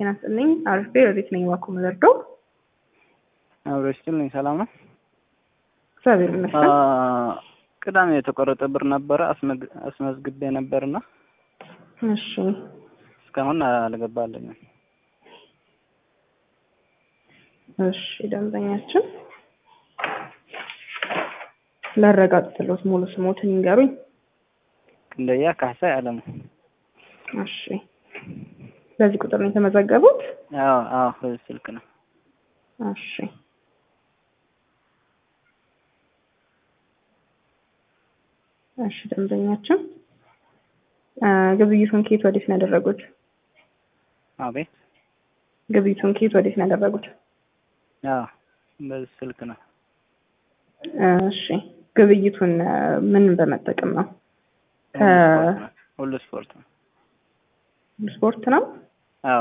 ጤና ይስጥልኝ። አርፌ ወዴት ነኝ? ዋኮ መዘርዶ አብሮ ይስጥልኝ። ሰላም ነው። እግዚአብሔር ይመስገን። ቅዳሜ የተቆረጠ ብር ነበረ አስመዝግቤ ነበርና እሺ እስካሁን አልገባልኝም። እሺ ደንበኛችን ላረጋግጥልዎት ሙሉ ስሞትን ይንገሩኝ። ክንደያ ካህሳይ አለሙ። እሺ በዚህ ቁጥር ነው የተመዘገቡት? አዎ አዎ፣ በዚህ ስልክ ነው። እሺ እሺ ደንበኛችን ግብይቱን ከየት ወዴት ነው ያደረጉት? አቤት። ግብይቱን ከየት ወዴት ነው ያደረጉት? አዎ በዚህ ስልክ ነው። እሺ ግብይቱን ምን በመጠቀም ነው? ሁሉ ስፖርት ነው። ስፖርት ነው። አዎ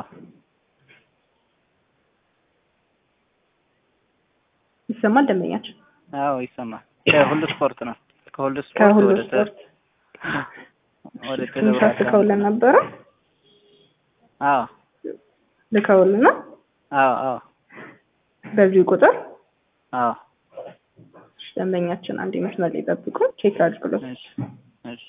ይሰማል ደንበኛችን? አዎ ይሰማል። ከሁሉ ስፖርት ነው። ከሁሉ ስፖርት ከሁሉ ወደ ተ- ስፖርት ወደ ትንሽ ቴሌብር ልከውልን ነበረ አዎ ልከውልና አዎ አዎ በዚሁ ቁጥር አዎ እሺ፣ ደንበኛችን አንድ መስመር ላይ ጠብቁ፣ ቼክ አድርጉለት። እሺ እሺ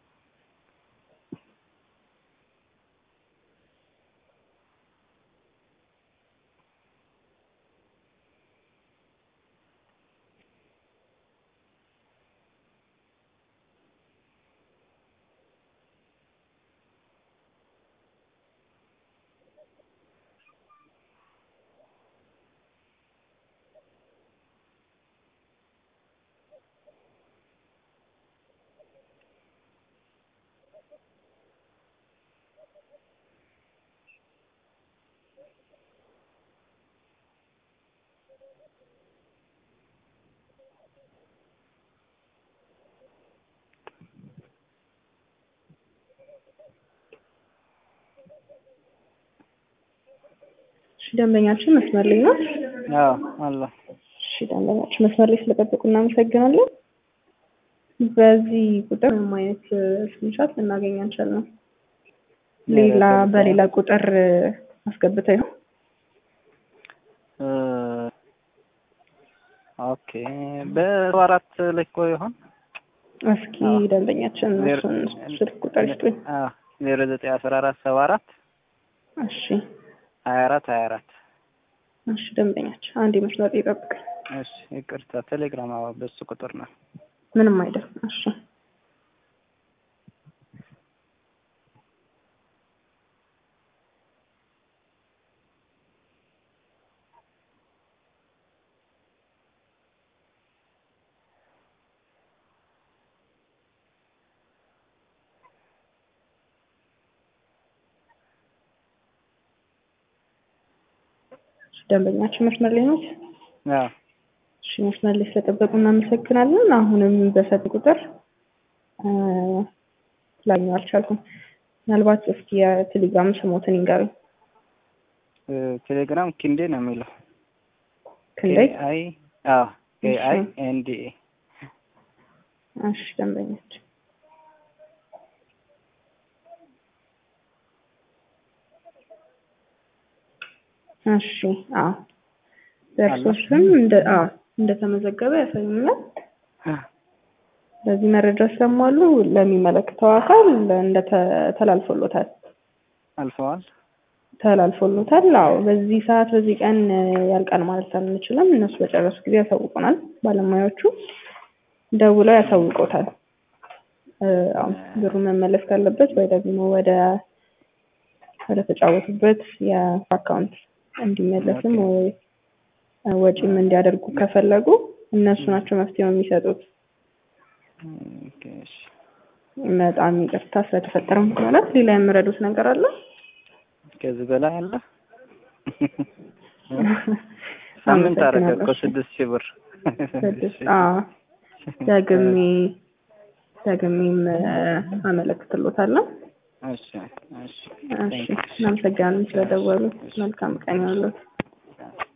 እሺ፣ ደንበኛችን መስመር ላይ ነው። አዎ አለ እሺ፣ ደንበኛችን መስመር ላይ ስለጠበቁ እናመሰግናለን። በዚህ ቁጥር ምንም አይነት ስክሪንሻት ልናገኝ አንችልም። ሌላ በሌላ ቁጥር አስገብተው ይሆን? እ ኦኬ በሰባ አራት ላይ እኮ ይሆን እስኪ ደንበኛችን ዜሮ- እሱን ስልክ ቁጥር ይስጡኝ። አዎ ዜሮ ዘጠኝ አስራ አራት ሰባ አራት እሺ ሀያ አራት ሀያ አራት እሺ፣ ደንበኛችን አንድ መስመር ላይ ጠብቁኝ። እሺ ይቅርታ ቴሌግራም አዎ በሱ ቁጥር ነው ምንም አይደለም። እሺ ደንበኛችን መስመር ላይ ነው። አዎ እሺ መስመር ላይ ስለጠበቁ እናመሰግናለን። አሁንም በሰጥ ቁጥር እ ላገኘው አልቻልኩም። ምናልባት እስኪ የቴሌግራም ስሞትን ይንገሩኝ። እ ቴሌግራም ኪንዴ ነው የሚለው ክንዴ አይ አዎ ኬ አይ እሺ። ኤን ዲ ኤ እሺ ደንበኞች እሺ አዎ በእርሶ አለ? ስም እንደ አዎ እንደተመዘገበ ያሳዩኛል። በዚህ መረጃ ስለሟሉ ለሚመለከተው አካል እንደተላልፎሎታል አልፈዋል ተላልፎሎታል። አዎ በዚህ ሰዓት በዚህ ቀን እ ያልቃል ማለት አንችልም። እነሱ በጨረሱ ጊዜ ያሳውቁናል። ባለሙያዎቹ ደውለው ያሳውቁታል። እ አዎ ብሩ መመለስ ካለበት ወይ ደግሞ ወደ ወደ ተጫወቱበት የአካውንት እንዲመለስም ወይ ወጪም እንዲያደርጉ ከፈለጉ እነሱ ናቸው መፍትሄው የሚሰጡት። ኦኬ እሺ በጣም ይቅርታ ስለተፈጠረ ማለት ሌላ የምረዱት ነገር አለ? ከዚህ በላይ አለ ሳምንት አደረገ እኮ ስድስት ሺህ ብር ስድስት አዎ ደግሜ ደግሜም እ አመለክትሎታለሁ። እሺ እሺ እሺ እናመሰግናለን ስለደወሉ። መልካም ቀን ይሁንልዎት።